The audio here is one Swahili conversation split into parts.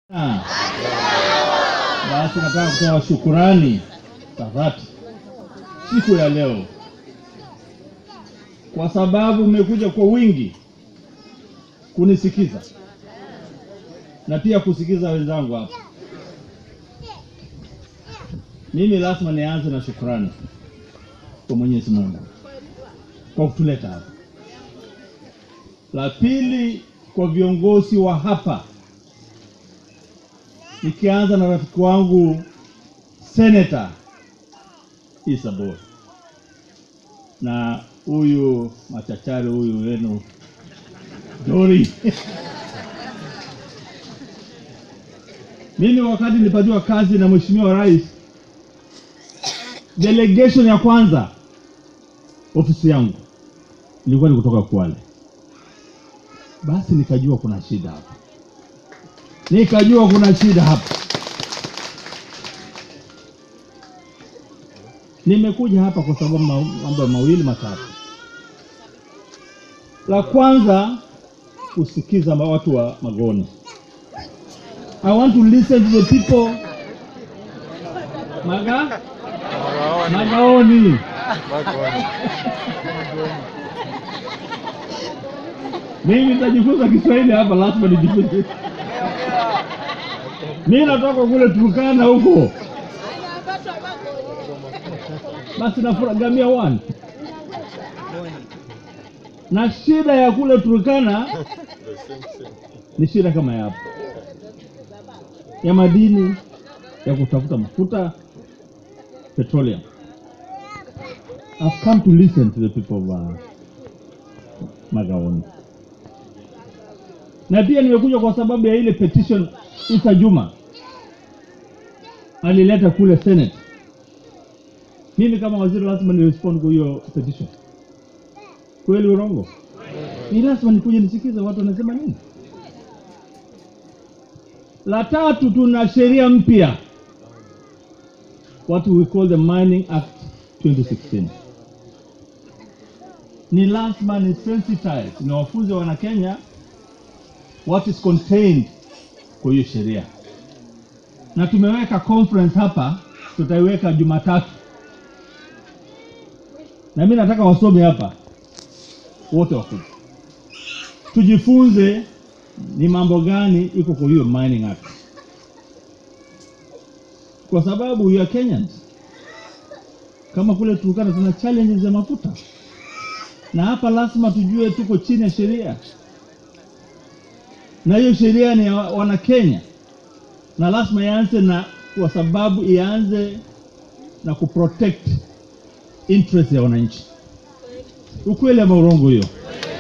Ah. Basi nataka kutoa shukurani za dhati siku ya leo, kwa sababu mmekuja kwa wingi kunisikiza na pia kusikiza wenzangu hapa. Mimi lazima nianze na shukurani kwa Mwenyezi Mungu kwa kutuleta hapa. La pili, kwa viongozi wa hapa nikianza na rafiki wangu Senator Issa Boy na huyu machachari huyu wenu Dori. Mimi wakati nilipatiwa kazi na Mheshimiwa Rais, delegation ya kwanza ofisi yangu ilikuwa ni kutoka Kwale. Basi nikajua kuna shida hapa nikajua kuna shida hapa. Nimekuja hapa kwa sababu ma- mambo mawili matatu. La kwanza kusikiza ma- watu wa Magoni. I want to listen to the people Maga Magaoni. Mimi nitajifunza Kiswahili hapa, lazima nijifunze. Mimi natoka kule Turkana huko, basi nafuragamia one na shida ya kule Turkana ni shida kama ya hapa ya madini ya kutafuta mafuta petroleum. I've come to listen to the people of uh, Magaoni na pia nimekuja kwa sababu ya ile petition Isa Juma alileta kule Senate. Mimi kama waziri lazima ni respond kwa hiyo petition. Kweli urongo? Ni lazima nikuje nisikize watu wanasema nini. La tatu, tuna sheria mpya what we call the Mining Act 2016. Ni lazima ni sensitize ni wafunze wana Kenya what is contained kwa hiyo sheria, na tumeweka conference hapa, tutaiweka Jumatatu, na mimi nataka wasome hapa wote wakuja, tujifunze ni mambo gani iko kwa hiyo Mining Act, kwa sababu we are Kenyans. Kama kule Turkana tuna challenges za mafuta, na hapa lazima tujue tuko chini ya sheria na hiyo sheria ni ya wana Kenya na lazima ianze na, kwa sababu ianze na kuprotect interest ya wananchi. Ukweli ama urongo hiyo?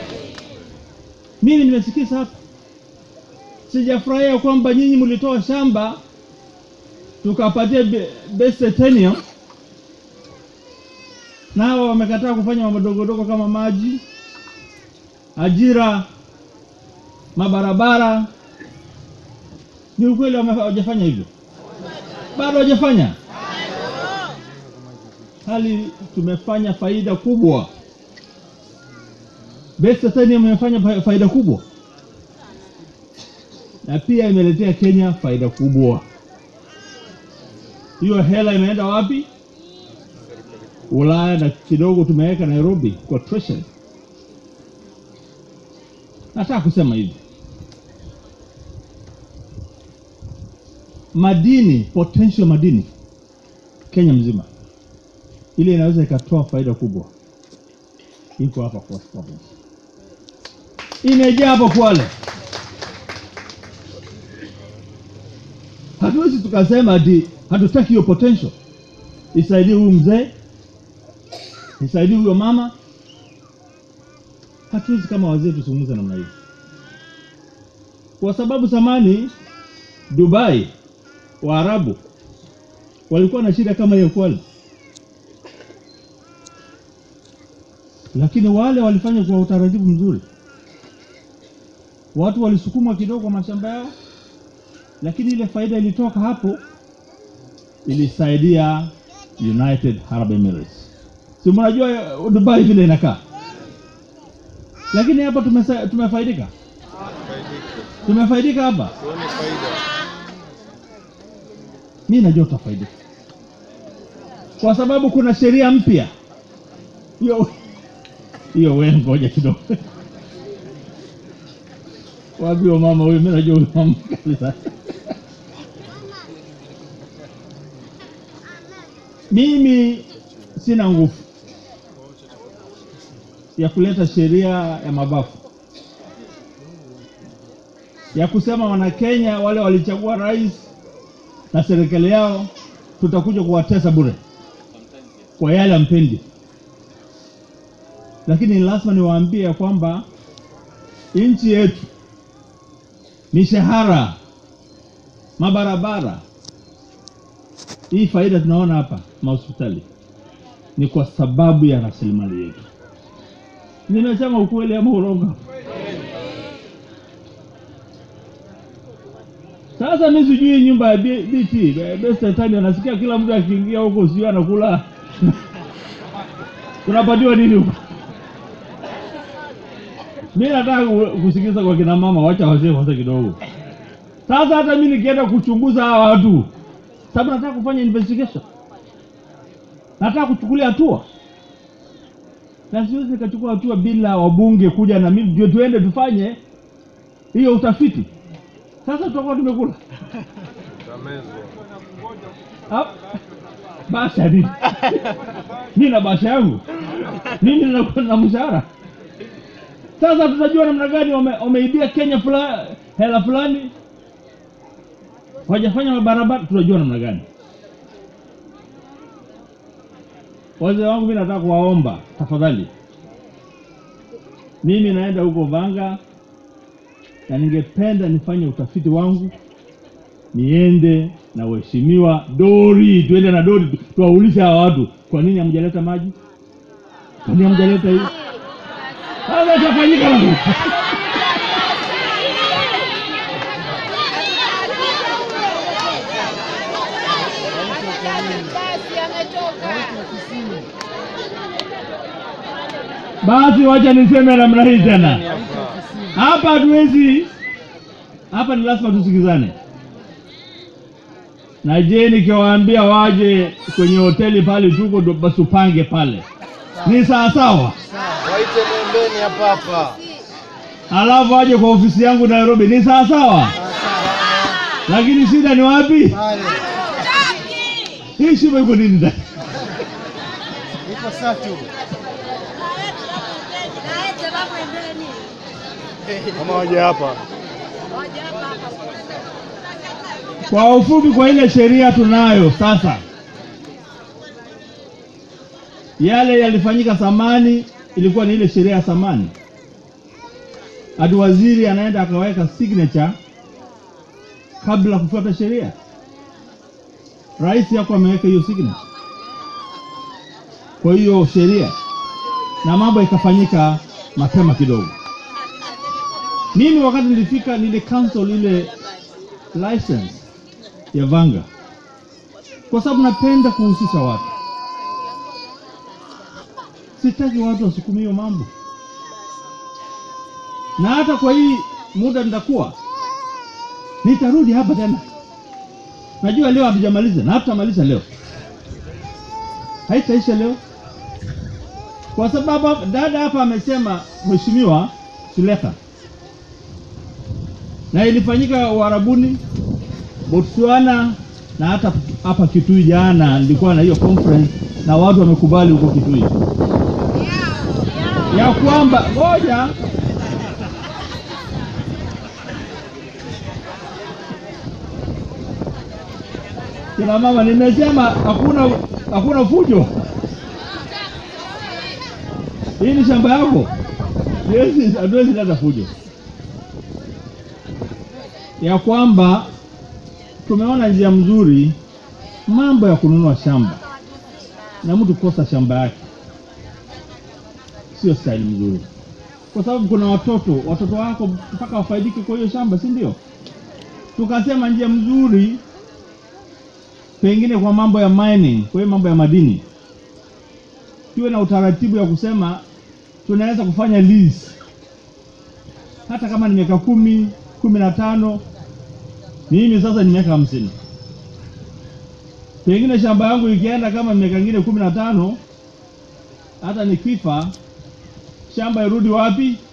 Mimi nimesikiza hapa, sijafurahia kwamba nyinyi mlitoa shamba tukapatia be- best tenure na hawa wamekataa kufanya mambo dogodogo kama maji, ajira mabarabara. Ni ukweli wame- hawajafanya hivyo? Bado hawajafanya, hali tumefanya faida kubwa. Best Titanium imefanya fa- faida kubwa, na pia imeletea Kenya faida kubwa. Hiyo hela imeenda wapi? Ulaya, na kidogo tumeweka Nairobi kwa treasury. Nataka kusema hivi, madini potential madini Kenya mzima ile inaweza ikatoa faida kubwa, iko hapa Coast Province, imejaa hapo Kwale. Hatuwezi tukasema ati hatutaki hiyo potential isaidie huyu mzee, isaidie huyo mama. Hatuwezi kama wazee tuzungumze namna hiyo, kwa sababu zamani Dubai Waarabu walikuwa na shida kama hiyo Kwale, lakini wale walifanya kwa utaratibu mzuri. Watu walisukumwa kidogo kwa mashamba yao, lakini ile faida ilitoka hapo ilisaidia United Arab Emirates. Si mnajua Dubai vile inakaa, lakini hapa tumesa- tumefaidika, tumefaidika hapa. Tuone faida. mi najua utafaidika kwa sababu kuna sheria mpya hiyo hiyo we ngoja kidogo wapi huyo mama huyu mi najua huyu mama kali sana mimi sina nguvu ya kuleta sheria ya mabafu ya kusema wanakenya wale walichagua rais na serikali yao tutakuja kuwatesa bure kwa yale ampendi lakini lazima niwaambie ya kwamba nchi yetu mishahara mabarabara hii faida tunaona hapa mahospitali ni kwa sababu ya rasilimali yetu nimesema ukweli ama urongo sasa mi sijui nyumba ya B- bt bestetani anasikia kila mtu akiingia huko sijui anakula unapatiwa nini huko mi nataka ku- kusikiza kwa kina mama wacha wazee kwanza kidogo sasa hata mi nikienda kuchunguza hawa watu sababu nataka kufanya investigation nataka kuchukulia hatua na siwezi nikachukua hatua bila wabunge kuja na mimi ndio tuende tufanye hiyo utafiti sasa tutakuwa tumekula Hap. basha nini mi na basha yangu mimi ninakuwa na mshahara sasa tutajua namna gani wame- wameibia kenya fula, hela fulani wajafanya mabarabara tunajua namna gani wazee wangu mi nataka kuwaomba tafadhali mimi naenda huko vanga na ningependa nifanye utafiti wangu niende na waheshimiwa dori tuende na dori tu- tuwaulize hawa watu kwa nini hamjaleta maji kwa nini hamjaleta hii sasa itafanyika namna Basi ametoka. basi wacha niseme namna hii tena hapa hatuwezi hapa ni lazima tusikizane na je nikiwaambia waje kwenye hoteli pale tuko ndo basi upange pale ni sawasawa Waite mwembeni hapa hapa. alafu waje kwa ofisi yangu nairobi ni sawasawa lakini shida ni wapi Pale. hii shimo iko nini ndani? Iko Satu. Kama waje hapa. kwa ufupi kwa ile sheria tunayo sasa yale yalifanyika zamani ilikuwa ni ile sheria ya zamani hadi waziri anaenda akaweka signature kabla kufuata sheria rais yako ameweka hiyo signature kwa hiyo sheria na mambo ikafanyika mapema kidogo mimi wakati nilifika nili cancel ile license ya vanga kwa sababu napenda kuhusisha watu sitaki watu wasukumie hiyo mambo na hata kwa hii muda nitakuwa nitarudi hapa tena najua leo hatujamaliza na hatutamaliza leo haitaisha leo kwa sababu dada hapa amesema mheshimiwa Suleka na ilifanyika Uarabuni, Botswana na hata hapa Kitui. Jana nilikuwa na hiyo conference na watu wamekubali huko Kitui ya kwamba ngoja kina mama, nimesema hakuna hakuna fujo. Hii ni shamba yako, Siwezi- hatuwezi leta fujo ya kwamba tumeona njia mzuri mambo ya kununua shamba na mtu kukosa shamba yake sio staili mzuri, kwa sababu kuna watoto watoto wako mpaka wafaidike kwa hiyo shamba, si ndio? Tukasema njia mzuri pengine kwa mambo ya mining, kwa hiyo mambo ya madini, tuwe na utaratibu ya kusema tunaweza kufanya lease hata kama ni miaka kumi kumi na tano mimi sasa ni miaka hamsini Pengine shamba yangu ikienda kama miaka ingine kumi na tano, hata nikifa shamba irudi wapi?